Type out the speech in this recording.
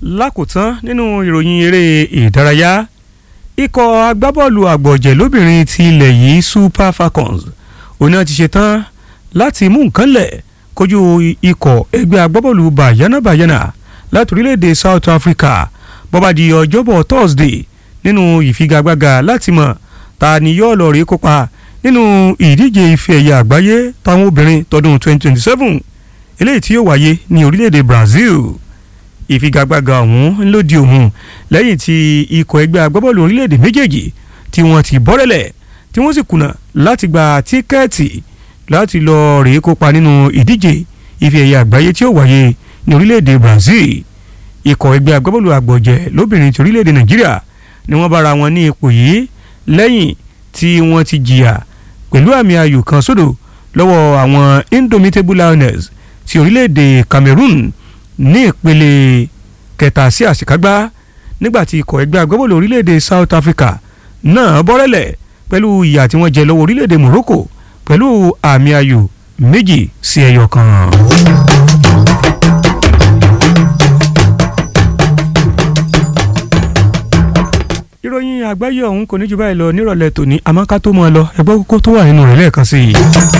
lákòótán nínú ìròyìn eré ìdárayá ikọ̀ agbábọ́ọ̀lù àgbọ̀jẹ̀ lóbìnrin ti ilẹ̀ yìí Super Falcons òun náà ti ṣetán láti mú nǹkan lẹ̀ kojú ikọ̀ ẹgbẹ́ agbábọ́ọ̀lù Bàyánà Bàyánà láti orílẹ̀-èdè South Africa bọ́bá di ọjọ́bọ̀ Thursday nínú ìfigagbága láti mọ̀ ta ni yóò lọ rí kópa nínú ìdíje ife ẹ̀yẹ àgbáyé táwọn obìnrin tọdún 2027 eléyìí tí yóò wáyé ní orílẹ̀-èdè Brazil ìfigagbága ọ̀hún ló di òun lẹ́yìn tí ikọ̀ ẹgbẹ́ agbábọ́ọ̀lù orílẹ̀-èdè méjèèjì tí wọ́n ti bọ́rẹ̀lẹ̀ tí wọ́n sì kùnà láti gba tíkẹ́ẹ̀tì láti lọ rèé kópa nínú ìdíje ife ẹ̀yẹ àgbáyé tí ó wáyé ní orílẹ̀-èdè Brazil ikọ̀ ẹgbẹ́ agbábọ́ọ̀lù àgbọ̀jẹ̀ lóbìnrin ti orílẹ̀-èdè Nàìjíríà ni wọ́n bára wọn ní ipò yìí lẹ́yìn tí wọ́n ti jìyà pẹ̀lú àmì ayò kan sódò lọ́wọ́ àwọn Indomitable Lioness ti orílẹ̀-èdè Cameroon ní ìpele kẹta sí àṣekágbá nígbàtí ikọ̀ ẹgbẹ́ agbábọ́ọ̀lù orílẹ̀-èdè South Africa náà bọ́rẹ́lẹ̀ pẹ̀lú ìyà tí wọ́n jẹ lọ́wọ́ orílẹ̀-èdè Morocco pẹ̀lú àmì ayò méjì sí ẹyọ kan. ìròyìn àgbáyé ọ̀hún kò ní jù báyìí lọ nírọ̀lẹ́ tòní àmọ́ ká tó mọ́ ọ lọ ẹgbẹ́ kókó tó wà nínú rẹ̀ lẹ́ẹ̀kan sí i.